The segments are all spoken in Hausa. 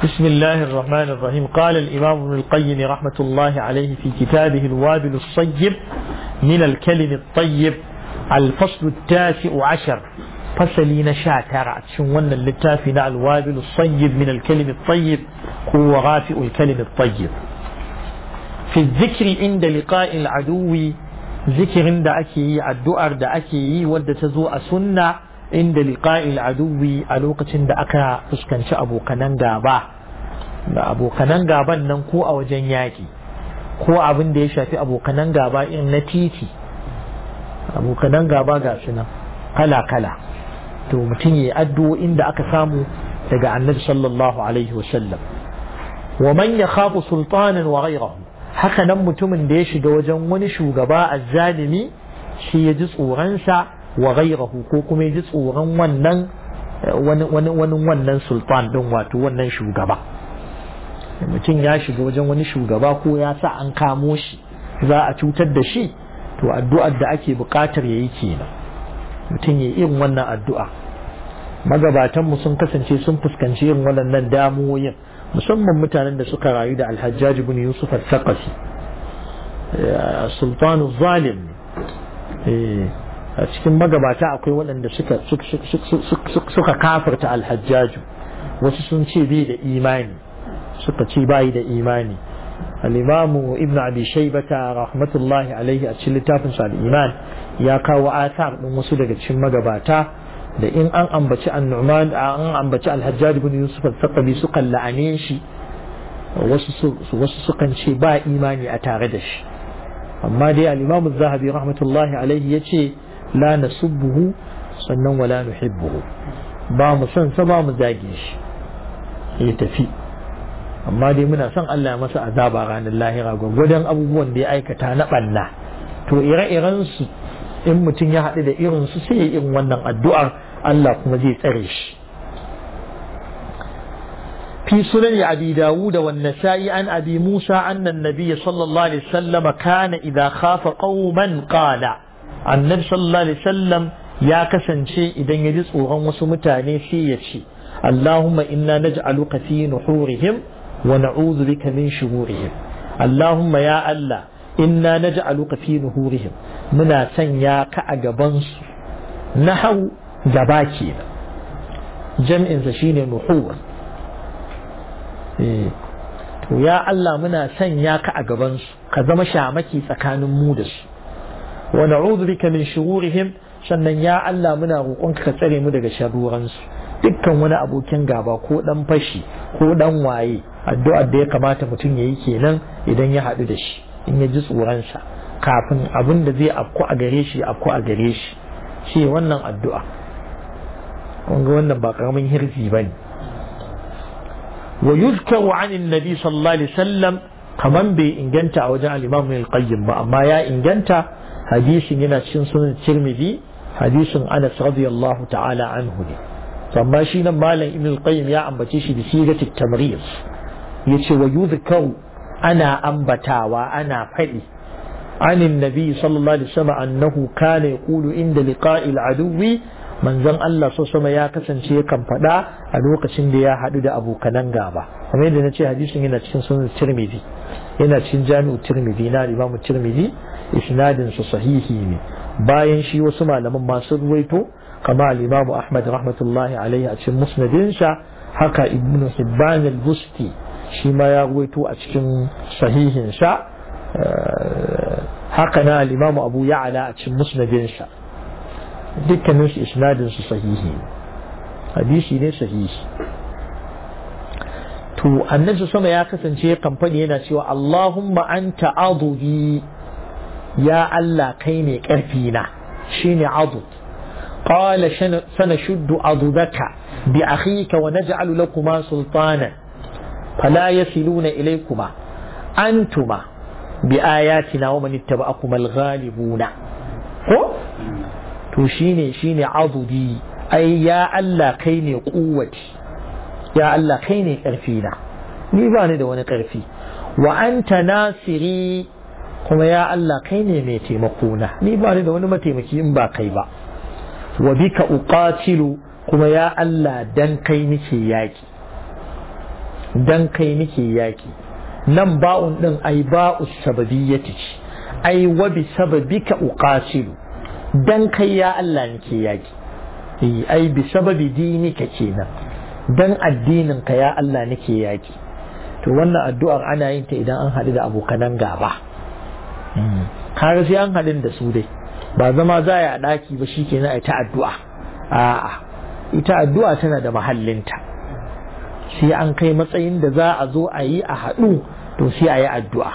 بسم الله الرحمن الرحيم قال الإمام ابن القيم رحمة الله عليه في كتابه الوابل الصيب من الكلم الطيب الفصل التاسع عشر فصلين شاتر شون اللتافي الوابل الصيب من الكلم الطيب هو غافئ الكلم الطيب في الذكر عند لقاء العدو ذكر عند أكي الدؤر دا أكي ود تزوء سنة inda liqa'il aduwi a lokacin da aka fuskanci abokanan gaba da abokanan gaban nan ko a wajen yaƙi ko abin da ya shafi abokanan gaba irin na titi abokanan gaba ga su nan kala kala to mutum ya addu'o'in da aka samu daga annabi sallallahu alaihi wasallam wa man yakhafu sultanan wa ghayrahu haka nan mutumin da ya shiga wajen wani shugaba azzalimi shi ya ji tsoronsa wa ghairahu ko kuma ji tsoron wannan wani wani wannan sultan din wato wannan shugaba mutum ya shiga wajen wani shugaba ko ya sa an kamo shi za a cutar da shi to addu'ar da ake buƙatar yayi kenan mutum ya irin wannan addu'a magabatan mu sun kasance sun fuskanci irin waɗannan damuwoyin musamman mutanen da suka rayu da alhajjaj ibn yusuf al-thaqafi sultanu zalim a cikin magabata akwai waɗanda suka kafirta alhajjaju wasu sun ce bai da imani suka ce bai da imani al-imamu ibn abi shaybata rahmatullahi alaihi a cikin littafin sa al-iman ya kawo athar din wasu daga cikin magabata da in an ambaci an-nu'man an ambaci al-hajjaj ibn yusuf al-thaqabi suka la'ane shi wasu wasu sukan ce ba imani a tare da shi amma dai al-imamu az-zahabi rahmatullahi alaihi yace la nasubbuhu sannan wala nuhibbuhu ba mu son sa ba mu zage shi ya tafi amma dai muna son Allah masa azaba ranar lahira gwagwadon abubuwan da ya aikata na ɓanna to ire-iren su in mutum ya haɗu da irin su sai ya irin wannan addu'ar Allah kuma zai tsare shi في سنن أبي داود والنسائي عن أبي موسى أن النبي صلى الله عليه وسلم كان إذا خاف قوما قال annabi sallallahu alaihi wasallam ya kasance idan ya ji tsoron wasu mutane sai ya ce Allahumma inna naj'aluka fi nuhurihim wa na'udhu bika min shururihim Allahumma ya Allah inna naj'aluka fi nuhurihim muna sanya ka a gaban su nahau gaba kenan jam'in sa shine nuhur to ya Allah muna sanya ka a gaban su ka zama shamaki tsakanin mu da su wa na'udhu bika min shururihim sannan ya Allah muna roƙonka ka tsare mu daga sharuransu dukkan wani abokin gaba ko dan fashi ko dan waye addu'ar da ya kamata mutum yayi kenan idan ya haɗu da shi in ya ji tsoronsa kafin abin da zai afku a gare shi afku a gare shi shi wannan addu'a kun ga wannan ba karamin hirzi bane wa yuzkaru an annabi sallallahu alaihi wasallam kaman bai inganta a wajen al-imam al-qayyim ba amma ya inganta hadisin yana cikin sunan tirmidhi hadisin anas radiyallahu ta'ala anhu ne amma shi nan malam ibn al-qayyim ya ambace shi da sigati tamriz yace wa yuzkaru ana ambatawa ana fadi عن النبي صلى الله عليه وسلم أنه كان يقول عند لقاء العدو من زن الله صلى الله عليه وسلم يا كسن شيء كم فدا ألوك سند يا حدود أبو كنان غابا ومن دنا شيء حديث هنا تشين سنة الترمذي هنا تشين جامع الترمذي نا الإمام الترمذي isnadin su sahihi ne bayan shi wasu malaman masu ruwaito kama al-Imam Ahmad rahmatullahi alaihi a cikin musnadinsa haka Ibn Hibban al-Busti shi ma ya ruwaito a cikin sahihin sa haka na al-Imam Abu Ya'la a cikin musnadinsa dukkanin su isnadin su sahihi hadisi ne sahihi to annabi sama ya kasance kamfani yana cewa Allahumma anta adubi ya Allah kai ne ƙarfi na shine adud qala sanashuddu adudaka bi akhika wa naj'alu lakuma sultana fala yasiluna ilaykuma antuma bi ayatina wa man ittaba'akuma al-ghalibuna ko to shine shine adudi ai ya Allah kai ne kuwati ya Allah kai ne ƙarfi na ni ba ni da wani ƙarfi wa anta nasiri kuma ya Allah kai ne mai taimako na ni ba ni da wani mataimaki in ba kai ba wa bika uqatilu kuma ya Allah dan kai nake yaki dan kai nake yaki nan ba'un din ai ba'u sababiyyati ce ai wa bi sababika uqatilu dan kai ya Allah nake yaki eh ai bi sababi dinika kenan dan addinin ka ya Allah nake yaki to wannan addu'ar ana yin ta idan an haɗu da abokanan gaba har sai an haɗin da su dai ba zama za a ɗaki ba shikenan a ta addu'a a'a ita addu'a tana da mahallinta sai an kai matsayin da za a zo a yi a haɗu to sai a yi addu'a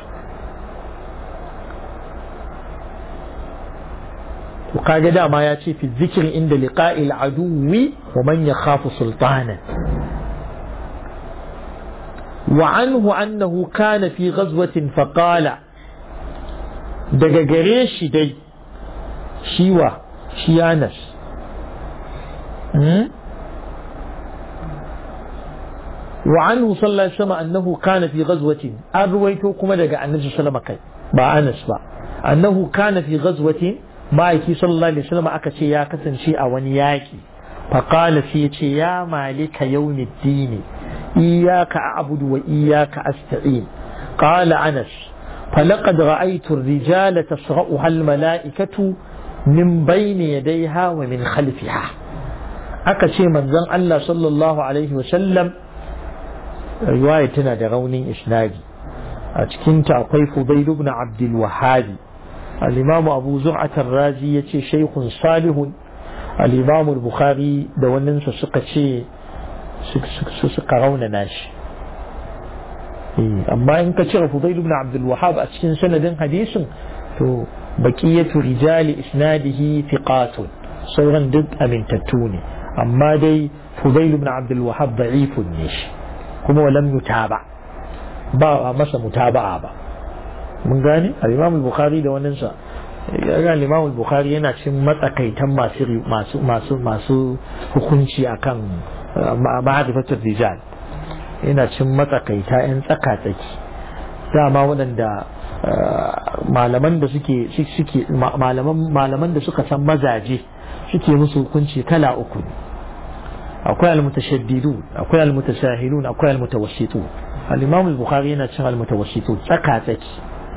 to kaga dama ya ce fi zikir inda liqa'il aduwi wa man yakhafu sultana wa anhu annahu kana fi ghazwatin faqala daga gare shi dai shiwa shi Anas وعنه صلى الله عليه وسلم أنه كان في غزوة أرويته كما دقى النبي صلى الله عليه وسلم با أنس با أنه كان في غزوة ما يكي صلى الله عليه وسلم أكتشي يا كسن شيء ونياكي فقال في يا مالك يوم الدين إياك أعبد وإياك أستعين قال أنس فلقد رأيت الرجال تصرأها الملائكة من بين يديها ومن خلفها أكتشي من زن الله صلى الله عليه وسلم riwaya tana da raunin isnadi a cikinta akwai Fudail ibn Abdul Wahhab al-Imam Abu Zur'at ar-Razi yace shaykhun salihun al-Imam al-Bukhari da wannan sa suka ce su suka raunana shi amma in ka cire Fudail ibn Abdul Wahhab a cikin sanadin hadisin to baqiyatu rijali isnadihi thiqatun sauran duk amintattu ne amma dai Fudail ibn Abdul Wahhab da'ifun ne shi kuma walam yutaba ba a masa mutaba'a ba mun gane al-Imam al-Bukhari da wannan sa ga al-Imam al-Bukhari yana cikin matsakaitan masu masu masu masu hukunci akan ma'rifatul rijal yana cikin matsakaita yan tsaka tsaki dama waɗanda malaman da suke suke malaman malaman da suka san mazaje suke musu hukunci kala uku akwai almutashaddidun akwai almutasahilun akwai almutawassitun al-imam al-bukhari yana cin almutawassitun tsaka tsaki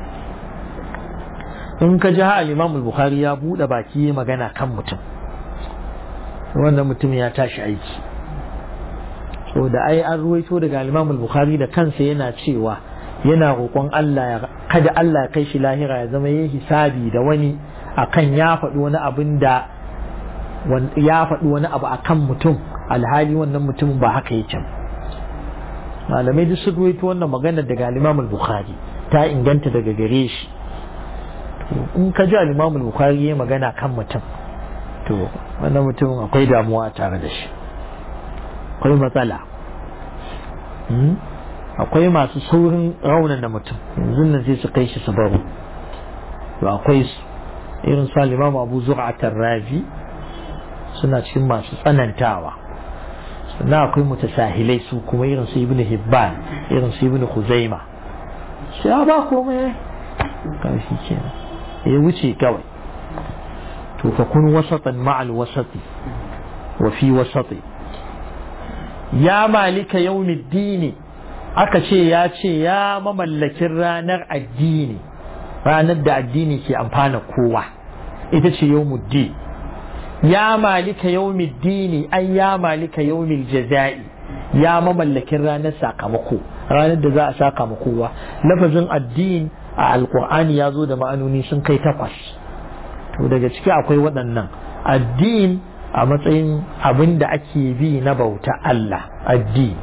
in ka ji al-imam al-bukhari ya bude baki ya magana kan mutum wannan mutum ya tashi aiki so da ai an ruwaito daga al-imam al-bukhari da kansa yana cewa yana roƙon Allah ya kada Allah ya kai shi lahira ya zama yayi hisabi da wani akan ya faɗi wani abin da ya faɗi wani abu akan mutum alhali wannan mutumin ba haka yake malamai duk sun ruwaito wannan magana daga al-Imam al-Bukhari ta inganta daga gare shi in ka ji al-Imam al-Bukhari ya magana kan mutum to wannan mutumin akwai damuwa tare da shi akwai matsala akwai masu saurin raunana mutum yanzu nan sai su kai shi su baro to akwai su irin su al-Imam Abu Zur'a razi suna cikin masu tsanantawa sannan akwai mutasahilai su kuma irin su ibn hibban irin su ibn khuzaima shi ya ba komai kan shi kenan ya wuce kawai to fa kun wasatan ma'al wasati wa fi wasati ya malika yawmiddini aka ce ya ce ya mamallakin ranar addini ranar da addini ke amfana kowa ita ce yawmuddin ya malika yawmiddini ai ya malika yawmil jaza'i ya mamallakin ranar sakamako ranar da za a saka ma kowa lafazin addini a alkur'ani ya zo da ma'anoni sun kai takwas to daga ciki akwai waɗannan addin a matsayin abin da ake bi na bauta Allah addin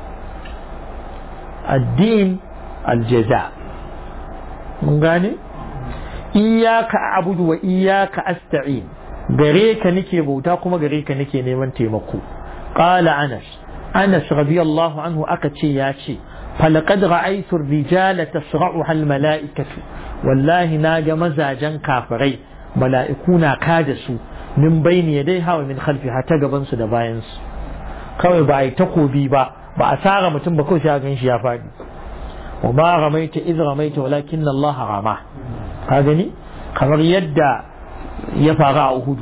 addin aljaza mun gane iyaka abudu wa iyaka asta'in gare ka nake bauta kuma gare ka nake neman taimako qala anas anas radiyallahu anhu aka ce ya ce falaqad ra'aytu ar-rijala tasra'uha al-mala'ikatu wallahi naga mazajen kafirai mala'iku na kada su min bayni yadai hawa min khalfiha ta gaban su da bayan su kawai ba ai takobi ba ba a tsara mutum ba kawai sai gan shi ya faɗi wa ma ramaita iz ramaita walakin Allah rama ka gani kamar yadda ya faru a Uhudu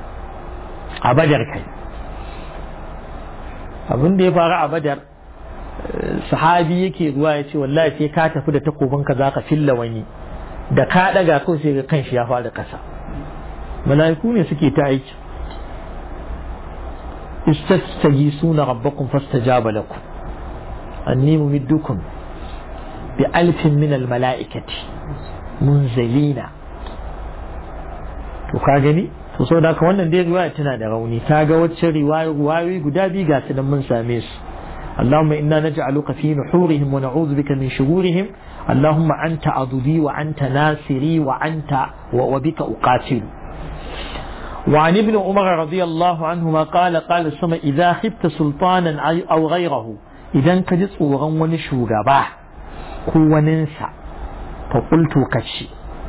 a Badar kai abin da ya faru a Badar sahabi yake ruwa ya ce wallahi sai ka tafi da takobin ka zaka filla wani da ka daga kawai sai ga kanshi ya fara kasa mala'iku ne suke ta aiki istastagisuna rabbakum fastajaba lakum anni mumiddukum bi alfin min al mala'ikati munzalina to ka gani to so da wannan dai riwaya tana da rauni ta ga wacce riwaya riwayoyi guda biyu ga su nan mun same su اللهم إنا نجعلك في نحورهم ونعوذ بك من شرورهم اللهم أنت عضدي وأنت ناصري وأنت وبك أقاتل وعن ابن عمر رضي الله عنهما قال قال السماء إذا خبت سلطانا أو غيره إذا كجت أوغن ونشوغبا كو ننسى فقلت كشي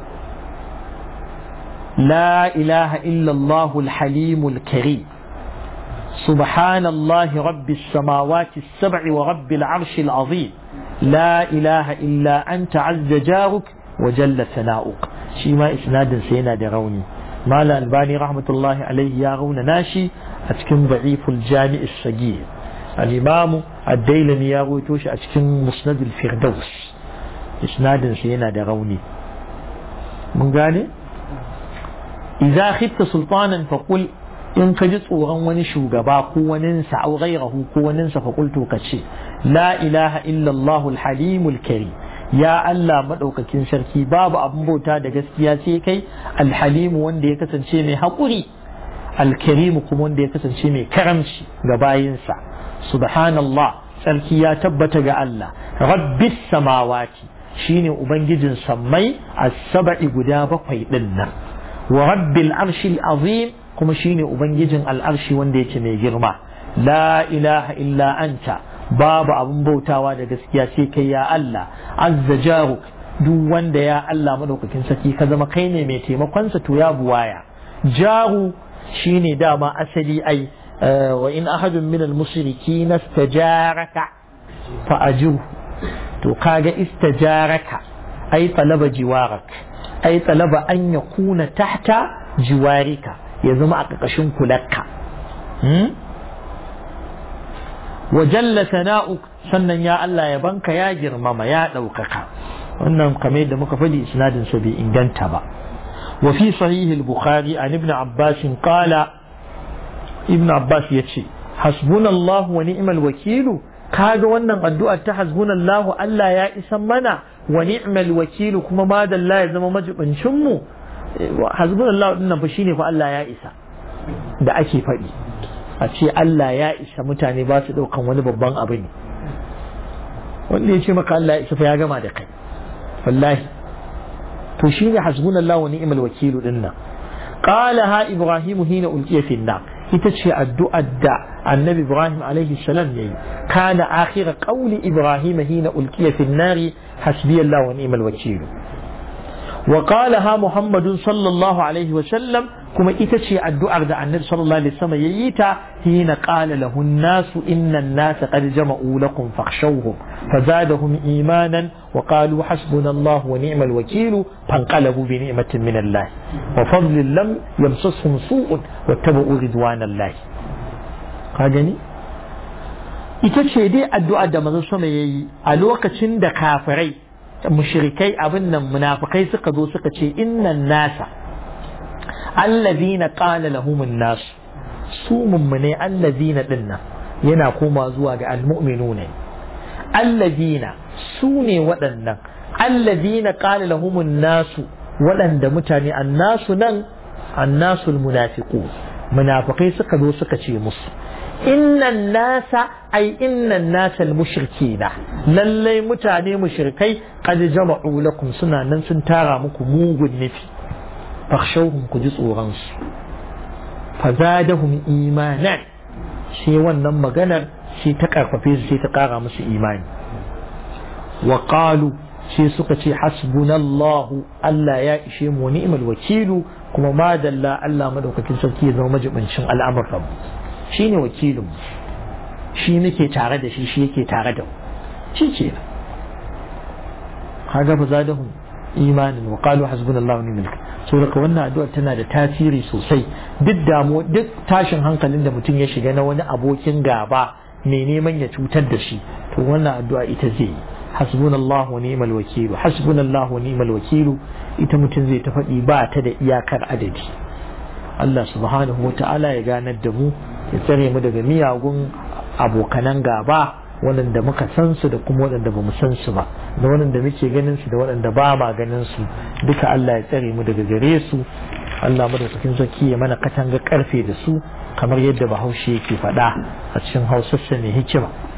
لا إله إلا الله الحليم الكريم سبحان الله رب السماوات السبع ورب العرش العظيم لا إله إلا أنت عز جارك وجل ثناؤك شيما إسناد سينا دروني ما الألباني رحمة الله عليه يا غون ناشي أتكن ضعيف الجامع الصغير الإمام الديلمي يا غوتوش أتكن مسند الفردوس إسناد سينا دروني من قال إذا خفت سلطانا فقل in ka ji tsoron wani shugaba ko waninsa au ghairahu ko waninsa fa qultu ka ce la ilaha illallah alhalimul karim ya Allah madaukakin sarki babu abin bauta da gaskiya sai kai alhalim wanda ya kasance mai haƙuri alkarim kuma wanda ya kasance mai karamci ga bayinsa subhanallah sarki ya tabbata ga Allah rabbis samawati shine ubangijin sammai as-sab'i guda bakwai din nan wa rabbil arshil azim kuma shine ubangijin al'arshi wanda yake mai girma la ilaha illa anta babu abun bautawa da gaskiya sai kai ya Allah azza jaruk duk wanda ya Allah madaukakin saki ka zama kai ne mai taimakonsa to ya buwaya jaru shine dama asali ai wa in ahadun min al-mushrikin istajaraka fa ajiru to kaga istajaraka ai talaba jiwarak ai talaba an yakuna tahta jiwarika ya zama a ƙarƙashin kularka wa jalla sana'u sannan ya Allah ya banka ya girmama ya ɗaukaka wannan kamar da muka faɗi isnadin sa bai inganta ba wa fi sahih al-bukhari an ibn abbas qala ibn abbas yace hasbunallahu wa ni'mal wakilu kaga wannan addu'a ta hasbunallahu Allah ya isan mana wa ni'mal wakilu kuma madalla ya zama majibincin mu hasbunallahu dinnan fa shine fa Allah ya isa da ake faɗi a ce Allah ya isa mutane ba su ɗaukan wani babban abu ne wanda ya ce maka Allah ya isa fa ya gama da kai wallahi to shine hasbunallahu wa ni'mal wakilu dinnan qala ha ibrahim hina ulqiya fi nar ita ce addu'ar da annabi ibrahim alaihi salam yayi kana akhira qawli ibrahim hina ulqiya fi nar hasbiyallahu wa ni'mal wakilu وقالها محمد صلى الله عليه وسلم كما إتشي الدعاء ده النبي صلى الله عليه وسلم ييتا حين قال له الناس إن الناس قد جمعوا لكم فاخشوهم فزادهم إيمانا وقالوا حسبنا الله ونعم الوكيل فانقلبوا بنعمة من الله وفضل لم يمسسهم سوء واتبعوا رضوان الله قالني ita ce dai addu'a da manzon sama yayi a lokacin da kafirai mushrikai abin nan munafikai suka zo suka ce innan nasa allazina qala lahumun nas su mummune allazina dinnan yana koma zuwa ga almu'minuna allazina su ne waɗannan allazina qala lahumun nasu waɗanda mutane annasu nan annasul munafiqu munafikai suka zo suka ce musu innan nasa ai innan nasa mushrikina lallai mutane mushrikai qad jama'u lakum suna nan sun tara muku mugun nufi fakhshawhum ku ji tsoron su fazadahum imanan sai wannan maganar sai ta karfafe su sai ta kara musu imani wa qalu sai suka ce hasbunallahu Allah ya ishe mu ni'mal wakilu kuma madalla Allah madaukakin sarki ya zama majibincin al'amuran shi ne wakilin shi nake tare da shi shi yake tare da shi ce kaga fa zadahum imanin wa qalu hasbunallahu wa ni'mal so daga wannan addu'a tana da tasiri sosai duk damu duk tashin hankalin da mutum ya shiga na wani abokin gaba mai neman ya cutar da shi to wannan addu'a ita zai hasbunallahu wa ni'mal wakilu hasbunallahu wa ni'mal wakilu ita mutum zai ta faɗi ba ta da iyakar adadi Allah subhanahu wa ta'ala ya ganar da mu ya tsare mu daga miyagun abokanan gaba waɗanda muka san su da kuma waɗanda ba mu san su ba da waɗanda muke ganin su da waɗanda ba ma ganin su duka Allah ya tsare mu daga gare su Allah madaukakin sarki ya mana katanga karfe da su kamar yadda bahaushe yake faɗa a cikin hausarsa mai hikima